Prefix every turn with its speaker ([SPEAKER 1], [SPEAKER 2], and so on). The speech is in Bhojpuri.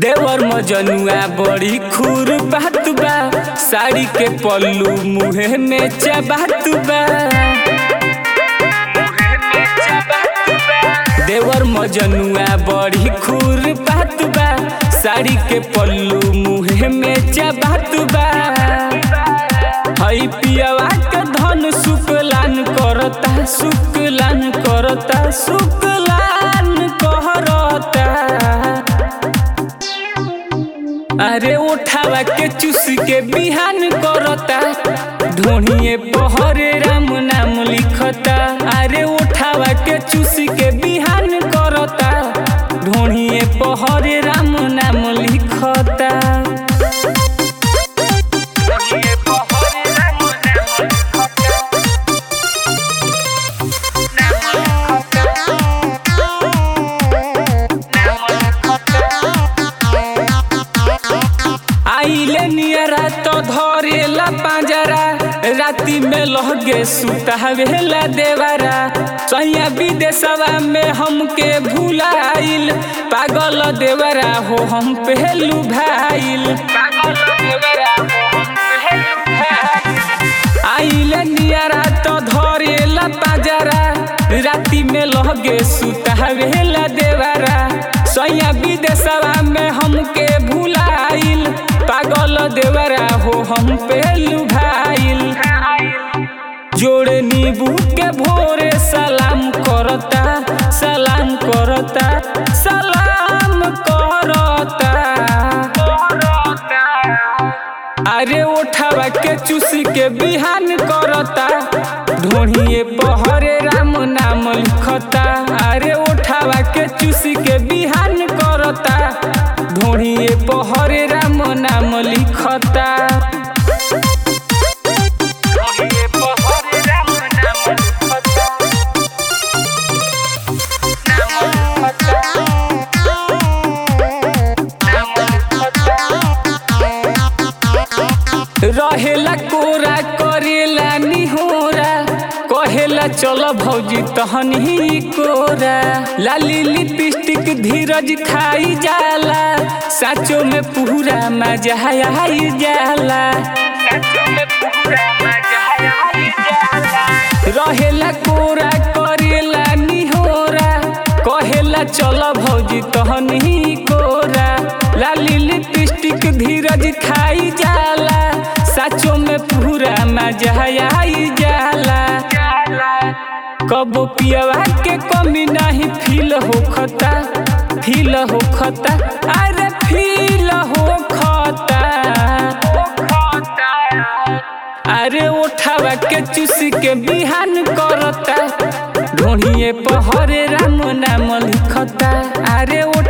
[SPEAKER 1] देवर मजनुआ बड़ी खूर बात बा साड़ी के पल्लू मुहे में चबात बा देवर मजनुआ बड़ी खूर बात बा साड़ी के पल्लू मुहे में चबात बा हई पियवा के धन शुक्लान करता शुक्लान करता शुक्लान कहरता अरे उठावा के चूस के बिहान करता धोनिए पहरे राम नाम लिखता अरे उठावा के चूस के बिहान करता धोनिए पहरे राम नाम लिखता आइले नियरा तो धरेला पांजरा राती में लहगे सुतावेला देवरा सैया विदेशवा में हमके भुलाइल पागल देवरा हो हम पहलू भाइल आइले नियरा तो धरेला पांजरा राती में लहगे सुतावेला देवरा सैया विदेशवा में हमके भुलाइल पागल देवरा हो हम पहलू भाइल जोड़े नींबू के भोरे सलाम करता सलाम करता सलाम करता अरे उठावा के चूसी के बिहान करता ढोढ़िए पहरे राम नाम लिखता अरे उठावा के चूसी के बिहान करता ढोढ़िए पहरे राम नाम लिखता रहेला कोरा करेला निहोरा कहेला चल भौजी तहन ही कोरा लाली लिपस्टिक धीरज खाई जाला साचो में पूरा मजा आई जाला रहेला कोरा करेला निहोरा कहेला चल भौजी तहन ही कोरा लाली लिपस्टिक धीरज खाई जाला साचो में पूरा मजा आई जाला कबो पियवा के कमी नहीं फील होखता फील होखता अरे फील होखता अरे उठावा के चूसी के बिहान करता ढोढ़िए पहरे राम नाम लिखता अरे